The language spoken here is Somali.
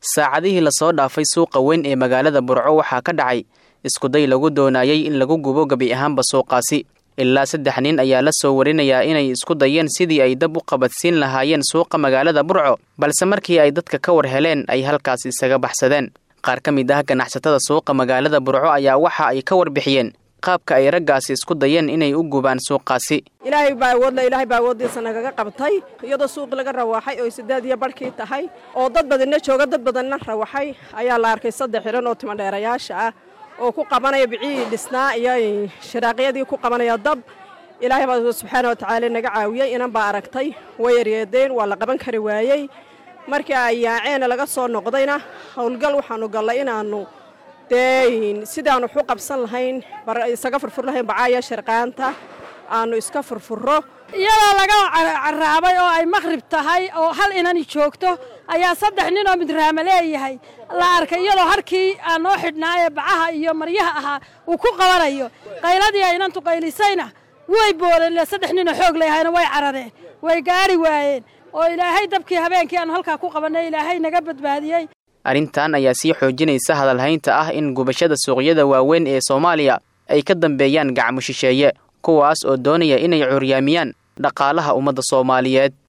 saacadihii lasoo dhaafay suuqa weyn ee magaalada burco waxaa ka dhacay iskuday lagu doonayay in lagu gubo gebi ahaanba suuqaasi ilaa saddex nin ayaa la soo warinayaa inay isku dayeen sidii ay dab u qabadsiin lahaayeen suuqa magaalada burco balse markii ay dadka ka war heleen ay halkaas isaga baxsadeen qaar ka mid ah ganacsatada suuqa magaalada burco ayaa waxa ay ka warbixiyeen qaabka ay raggaasi isku dayeen inay u gubaan suuqaasi ilaahay baa awoodle ilaahay baa awooddiisa nagaga qabtay iyadoo suuqi laga rawaxay oo sideed iyo barhkii tahay oo dad badanna jooga dad badanna rawaxay ayaa la arkay saddex xidhan oo timadheerayaasha ah oo ku qabanaya bicihii dhisnaa iyo shiraaqyadii ku qabanaya dab ilaahay baa subxaana wa tacaala naga caawiyey inan baa aragtay way yaryeedeen waa la qaban kari waayey markii ay yaaceena laga soo noqdayna howlgal waxaanu gallay inaannu dee sidaanu waxu qabsan lahayn isaga furfur lahayn bacaaya sharqaanta aanu iska furfuro iyadoo laga caraabay oo ay maqhrib tahay oo hal inani joogto ayaa saddex nin oo midraama leeyahay la arkay iyadoo harkii aan noo xidhnaaye bacaha iyo maryaha ahaa uu ku qabanayo qayladii ay inantu qaylisayna way boodeen saddex ninoo xoog leeyahayna way carareen way gaari waayeen oo ilaahay dabkii habeenkii aanu halkaa ku qabannay ilaahay naga badbaadiyey arrintan ayaa sii xoojinaysa hadalhaynta ah in gubashada suuqyada waaweyn ee soomaaliya ay ka dambeeyaan gacmo shisheeye kuwaas oo doonaya inay curyaamiyaan dhaqaalaha ummadda soomaaliyeed